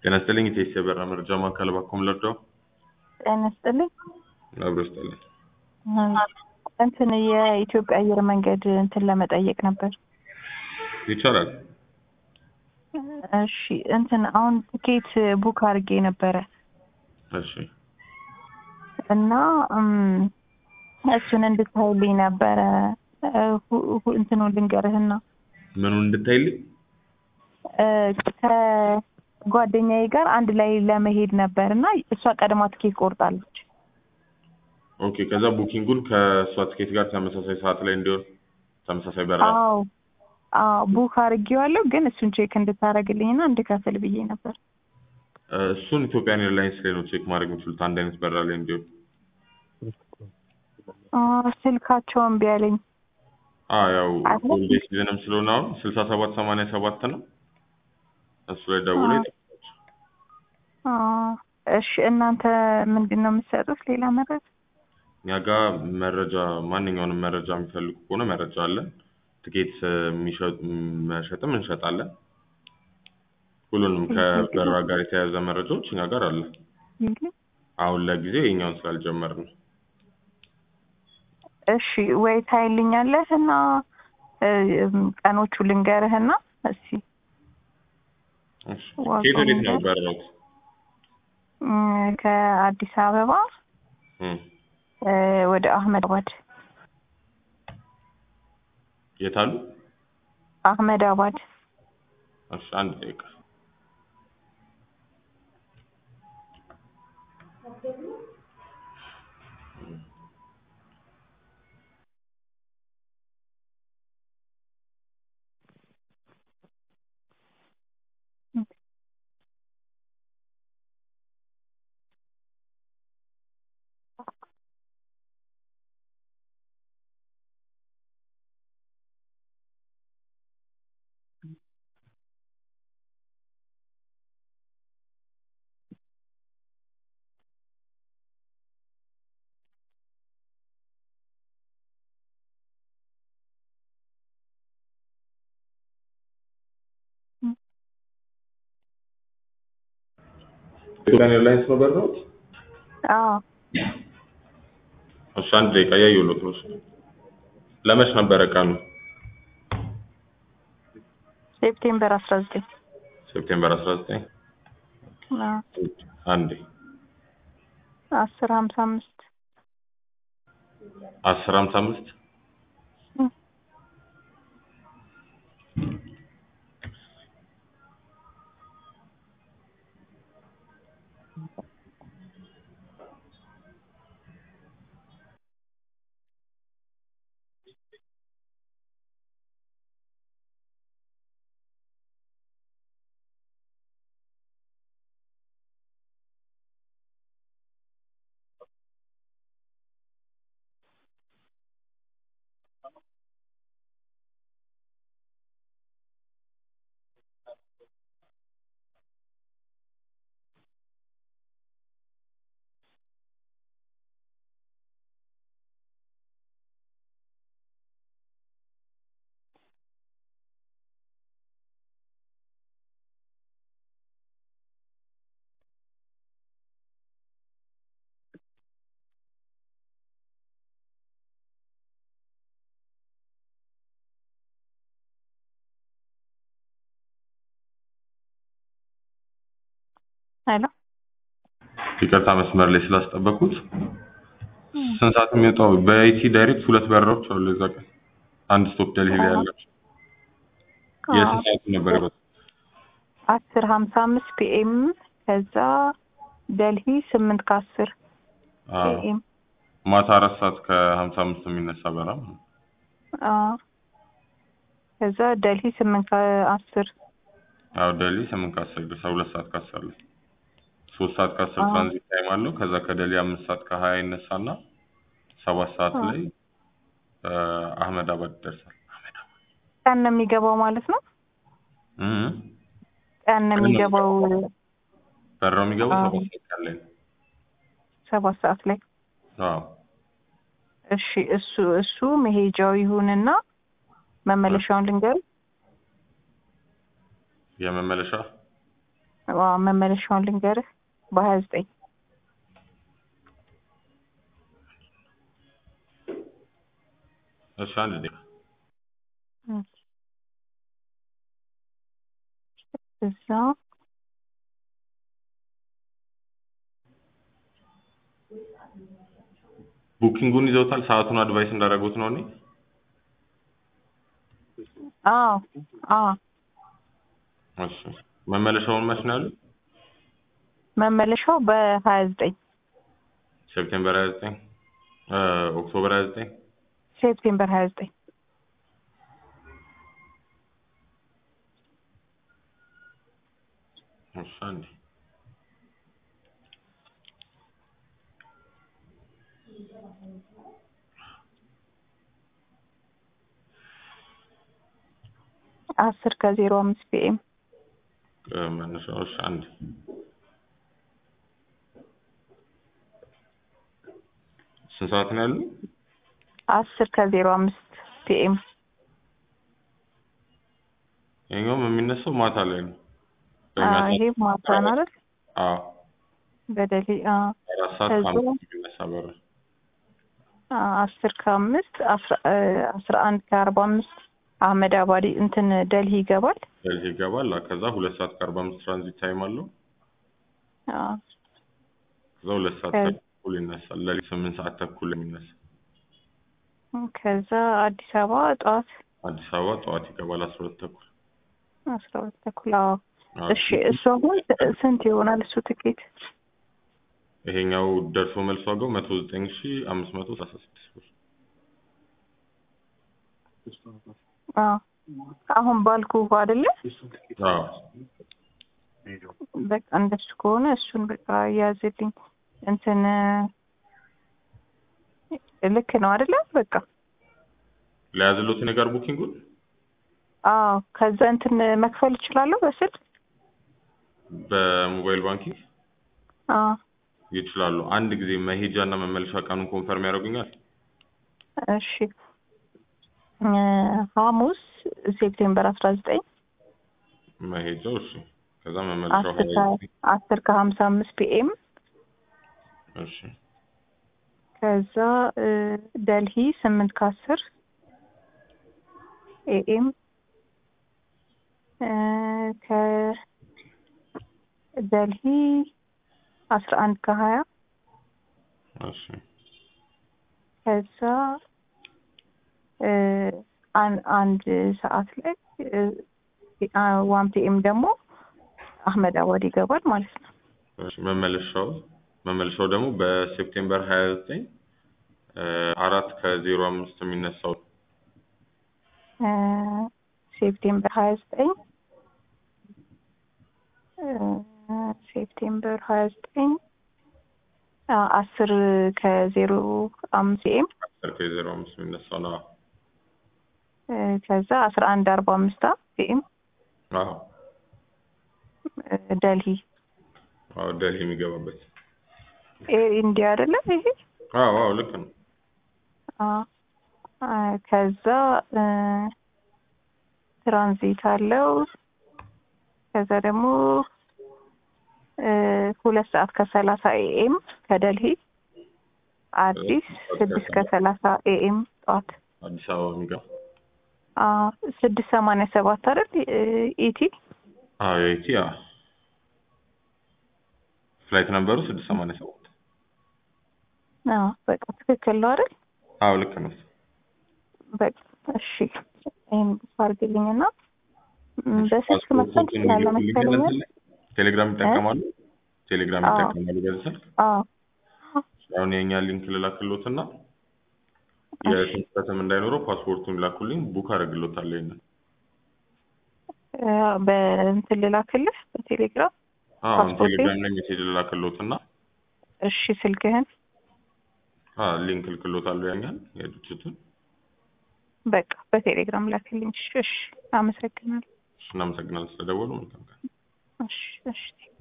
ጤና ይስጥልኝ ኢቴስ የበራ መረጃ ማዕከል ባኮም ለርዳው ጤና ይስጥልኝ። አብሮ ይስጥልኝ። እንትን የኢትዮጵያ አየር መንገድ እንትን ለመጠየቅ ነበር። ይቻላል። እሺ እንትን አሁን ትኬት ቡክ አድርጌ ነበረ እሺ እና እም፣ እሱን እንድታይልኝ ነበረ። ሁ- ሁ- እንትኑ ልንገርህና ምኑን እንድታይልኝ እ፣ ከጓደኛዬ ጋር አንድ ላይ ለመሄድ ነበር እና እሷ ቀድማ ትኬት ቆርጣለች። ኦኬ። ከዛ ቡኪንጉን ከእሷ ትኬት ጋር ተመሳሳይ ሰዓት ላይ እንዲሆን ተመሳሳይ በረራ አዎ አዎ ቡክ አድርጌዋለሁ፣ ግን እሱን ቼክ እንድታደርግልኝና እንድከፍል ብዬ ነበር። እ፣ እሱን ኢትዮጵያን ኤርላይንስ ላይ ነው ቼክ ማድረግ የምችሉት አንድ አይነት በረራ ላይ እንዲሆን። አ፣ ስልካቸው እምቢ አለኝ። አ ያው አለ? ሆሊዴ ሲዝንም ስለሆነ አሁን ስልሳ ሰባት ሰማንያ ሰባት ነው እሱ ላይ ደውሎ አ። አ፣ እሺ እናንተ ምንድን ነው የምትሰጡት? ሌላ መረጃ? እኛ ጋር መረጃ ማንኛውንም መረጃ የሚፈልጉ ከሆነ መረጃ አለን። ትኬት የሚሸጥ መሸጥም እንሸጣለን። ሁሉንም ከበረራ ጋር የተያያዘ መረጃዎች እኛ ጋር አለ። አሁን ለጊዜው የኛውን ስላልጀመርን ነው። እሺ ወይ ታይልኛለህ እና እ፣ ቀኖቹ ልንገርህና እስኪ እሺ። ዋጋው ከየት ወዴት ነው ነገር? በረራው? እም፣ ከአዲስ አበባ እም፣ እ፣ ወደ አህመድ አባድ የት አሉ? አህመድ አባድ እሺ፣ አንድ ደቂቃ ኢትዮጵያን ኤርላይንስ ነው በረራው? አዎ እሺ፣ አንድ ደቂቃ እያየሁለት ነው። እሺ። ለመች ነበረ ቀኑ? ሴፕቴምበር አስራ ዘጠኝ ሴፕቴምበር 19 አንዴ አስር ሀምሳ አምስት 10 55 እም። ሄሎ ይቅርታ መስመር ላይ ስላስጠበቁት። ስንት ሰዓት የሚወጣው? በኢቲ ዳይሬክት ሁለት በረራዎች አሉ እዛ ቀን አንድ ስቶፕ ደልሂ ላይ ያላቸው። የስንት ሰዓቱ ነበር ይወጣው? አስር ሀምሳ አምስት ፒኤም ከዛ ደልሂ ስምንት ከአስር አዎ። ፒኤም ማታ አራት ሰዓት ከሀምሳ አምስት የሚነሳ በረራ ማለት ነው። ከዛ ደልሂ ስምንት ከአስር አዎ ደልሂ ስምንት ከአስር ይደርሳል። ሁለት ሰዓት ከአስር ላይ ሶስት ሰዓት ከአስር አዎ። ትራንዚት ታይም አለው። ከዛ ከደልሂ አምስት ሰዓት ከሀያ ይነሳና ሰባት ሰዓት አዎ። ላይ እ፣ አህመድ አባድ ይደርሳል። ቀን ነው የሚገባው ማለት ነው። እም፣ ቀን ነው የሚገባው በረራው የሚገባው አዎ። ሰባት ሰዓት ቀን ላይ ነው። ሰባት ሰዓት ላይ። አዎ እሺ እሱ እሱ መሄጃው ይሁንና መመለሻውን ልንገር። የመመለሻ ዋ መመለሻውን ልንገርህ በሀያ ዘጠኝ እሺ አንድ ደቂቃ እዛ ቡኪንጉን ይዘውታል። ሰዓቱን አድቫይስ እንዳደረጉት ነው እኔ አዎ አዎ እሺ መመለሻውን መች ነው ያሉት? መመለሻው በሀያ ዘጠኝ ሴፕቴምበር 29 እ ኦክቶበር 29 ሴፕቴምበር ሀያ ዘጠኝ እሺ አንዴ አስር ከዜሮ አምስት ፒኤም እ መነሻው እሺ አንዴ ስንት ሰዓት ነው ያሉ? አስር ከዜሮ አምስት ፒኤም ይኸኛውም የሚነሳው ማታ ላይ ነው። ይሄ ማታ ነው አይደል? አዎ በደሌ አዎ አራት ሰዓት ከዛ- ከአምስት የሚነሳ በር አስር ከአምስት አስራ እ አስራ አንድ ከአርባ አምስት አህመድ አባዲ እንትን ደልሂ ይገባል። ደልሂ ይገባል። ከዛ ሁለት ሰዓት ከአርባ አምስት ትራንዚት ታይም አለው። አዎ ከዛ ሁለት ሰዓት ከ- ተኩል ይነሳል። ሌሊት ስምንት ሰዓት ተኩል የሚነሳ ከዛ አዲስ አበባ ጠዋት አዲስ አበባ ጠዋት ይገባል አስራ ሁለት ተኩል አስራ ሁለት ተኩል አዎ አዎ። እሺ እሱ አሁን ስንት ይሆናል እሱ ትኬት? ይሄኛው ደርሶ መልስ ዋጋው መቶ ዘጠኝ ሺ አምስት መቶ ሰላሳ ስድስት ብር አዎ አሁን ባልኩ አይደለ? አዎ በቃ እንደሱ ከሆነ እሱን በቃ ያዝልኝ። እንትን ልክ ነው አይደለ? በቃ ለያዝሎት ነገር ቡኪንጉን አዎ ከዛ እንትን መክፈል እችላለሁ በስልክ? በሞባይል ባንኪንግ አዎ ይችላሉ። አንድ ጊዜ መሄጃ እና መመለሻ ቀኑን ኮንፈርም ያደርጉኛል። እሺ እ ሐሙስ ሴፕቴምበር አስራ ዘጠኝ መሄጃው እሺ። ከዛ መመለሻው አስር ሀያ ከ- አስር ከሀምሳ አምስት ፒኤም እሺ ከዛ እ ደልሂ ስምንት ከአስር ኤኤም እ ከደልሂ አስራ አንድ ከሀያ እሺ ከዛ እ አን- አንድ ሰዓት ላይ ዋን ፒኤም ደግሞ አህመድ አባድ ይገባል ማለት ነው። እሺ መመለሻው መመለሻው ደግሞ በሴፕቴምበር ሀያ ዘጠኝ አራት ከዜሮ አምስት የሚነሳው እ ሴፕቴምበር ሀያ ዘጠኝ ሴፕቴምበር ሀያ ዘጠኝ አስር ከዜሮ አምስት ኤም አስር ከዜሮ አምስት የሚነሳው ነው። ከዛ አስራ አንድ አርባ አምስት ፒኤም አዎ ደልሂ አዎ ደልሂ የሚገባበት ኤር ኢንዲያ አይደለ ይሄ? አዎ አዎ ልክ ነው። አዎ አ ከዛ እ ትራንዚት አለው። ከዛ ደግሞ እ ሁለት ሰዓት ከሰላሳ ኤኤም ከደልሂ አዲስ ስድስት ከሰላሳ ኤኤም ጠዋት አዲስ አበባ የሚገባ አ ስድስት ሰማንያ ሰባት አይደል እ ኢቲ አዎ የኢቲ አዎ ፍላይት ነምበሩ ስድስት ሰማንያ ሰባት አዎ በቃ ትክክል ነው አይደል? አዎ ልክ ነው። በቃ እሺ ይሄን አድርግልኝና ም፣ በስልክ መክፈል ትችላለህ መሰለኝ። ቴሌግራም ይጠቀማሉ? ቴሌግራም አዎ። ይጠቀማሉ በዚህ ስልክ? አዎ አሁን የኛ ሊንክ ልላክሎትና የስህተትም እንዳይኖረው ፓስፖርቱን ላኩልኝ ቡክ አደርግሎታለሁ። ይሄንን እ በእንትን ልላክልህ በቴሌግራም አሁን ፓስፖርቴ? ቴሌግራም ላይ ሜሴጅ ልላክሎትና እሺ ስልክህን አ ሊንክ ልክሎታለሁ ያኛል የድርጅቱን። በቃ በቴሌግራም ላክልኝ። እሺ እሺ አመሰግናለሁ። እሺ እናመሰግናለን ስለደወሉ መልካም ቀን። እሺ እሺ